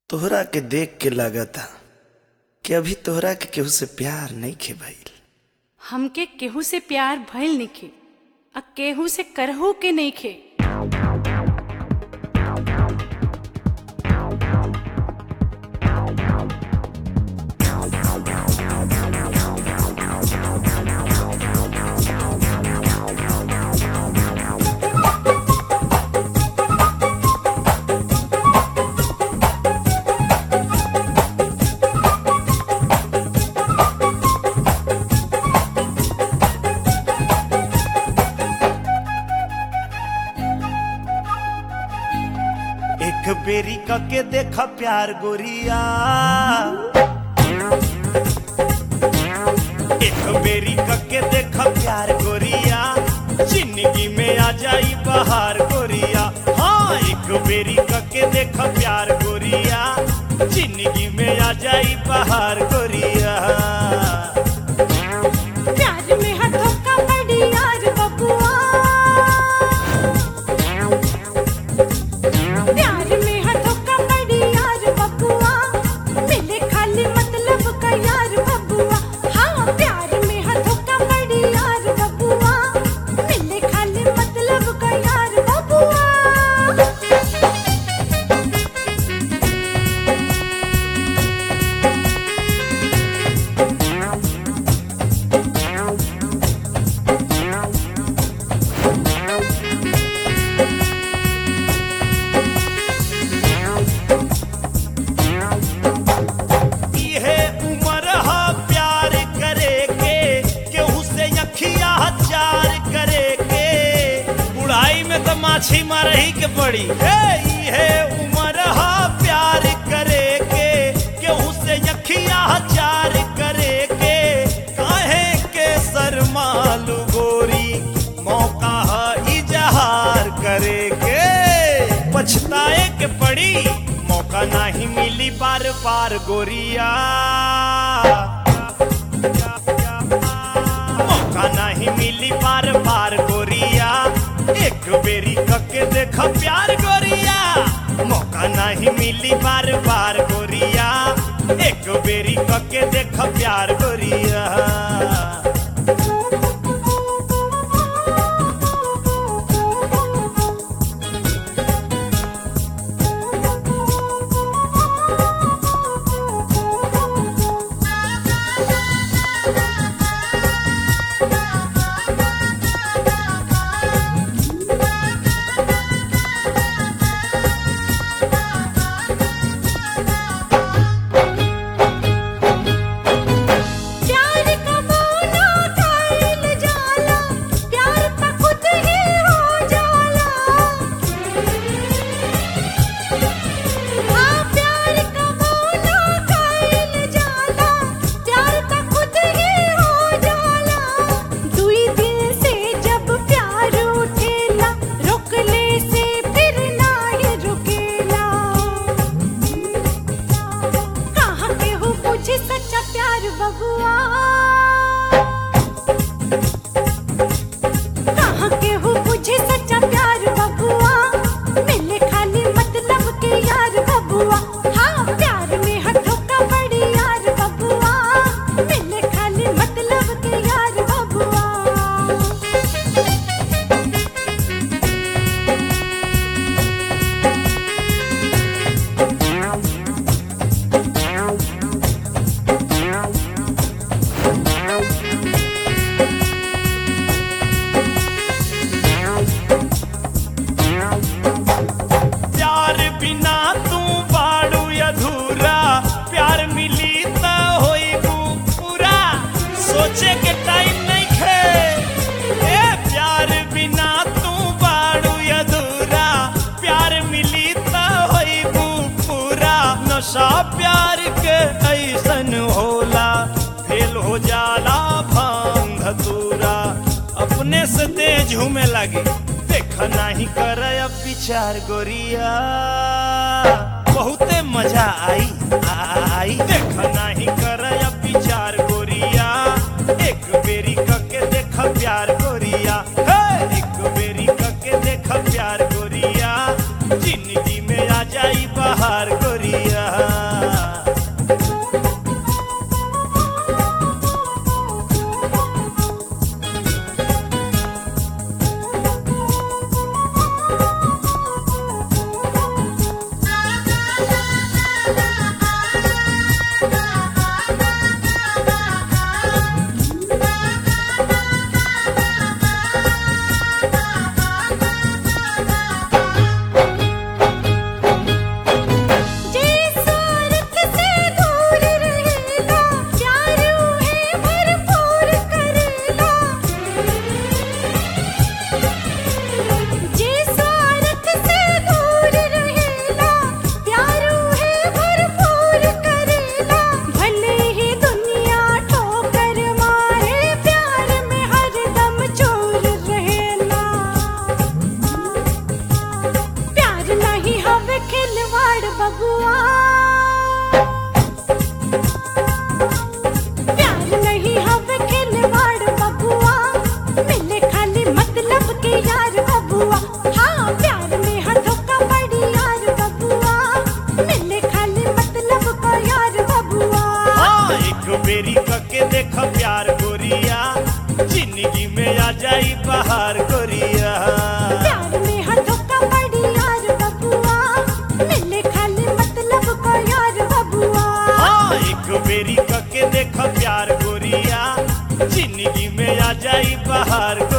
तोहरा के देख के लागता कि अभी तोहरा के केहू से प्यार नहीं खे भइल हमके केहू से प्यार भइल नइखे आ केहू से करहू के नइखे एक बेरी के देखा प्यार गोरिया एक बेरी के देखा प्यार गोरिया जिंदगी में आ जाई बहार गोरिया हाँ एक बेरी के देखा प्यार गोरिया जिंदगी में आ जाई बहार गोरिया प्यार में हाथों का बड़ी यार बबुआ प्यार में हाथों का बड़ी यार बबुआ मिले खाली मतलब का यार बबुआ हाँ प्यार में हाथों का बड़ी यार बबुआ मिले खाली मतलब का यार बबुआ इहे उम्र हा प्यार करे के केहू से अखिया चार करे के बुढ़ाई में तो माछी मारही के पड़ी हे इहे उम्र हा प्यार करे के केहू से अखिया चार करे के काहे के शर्मालू गोरी मौका हा इजहार करे के पछताए के पड़ी मौका नहीं मिली बार बार गोरिया मौका नहीं मिली बार बार गोरिया एक बेरी कके देख प्यार गोरिया मौका नहीं मिली बार बार गोरिया एक बेरी कके देख प्यार गोरिया प्यार का मोना खाइल जाला प्यार त खुद ही हो जाला हाँ प्यार का मोना खाइल जाला प्यार त खुद ही हो जाला दुई दिल से जब प्यार उठेला रोकले से फिर ना ही रुकेला कहाँ के हो मुझे सच्चा प्यार बबुआ कहाँ के हो मुझे सच्चा प्यार बबुआ मिले खाली मतलब के यार बबुआ हाँ प्यार में हाथों का बड़ी यार बबुआ मिले खाली मतलब के यार बबुआ प्यार बिना तू बाड़ू अधूरा प्यार मिली त होई पूरा सोचे के टाइम नहीं खे ए प्यार बिना तू बाड़ू अधूरा प्यार मिली त होई पूरा नशा प्यार के ऐसन होला फेल हो जाला भांग धतूरा अपने से तेज झूमे लगी देख नहीं कर अब विचार गोरिया बहुते मजा आई आई देख नहीं कर अब विचार गोरिया एक बेरी कके देख प्यार गोरिया हे एक बेरी कके देख प्यार गोरिया जिंदगी में आ जाई बहार गोरिया बबुआ हाँ प्यार में है धोखा बड़ी यार बबुआ मिले खाली मतलब का यार बबुआ हाँ एक बेरी कके देख प्यार गोरिया जिंदगी में आ जाई बाहर गोरिया प्यार में है धोखा बड़ी यार बबुआ मिले खाली मतलब का यार बबुआ हाँ एक बेरी कके देख प्यार गोरिया जिंदगी में आ जाई बाहर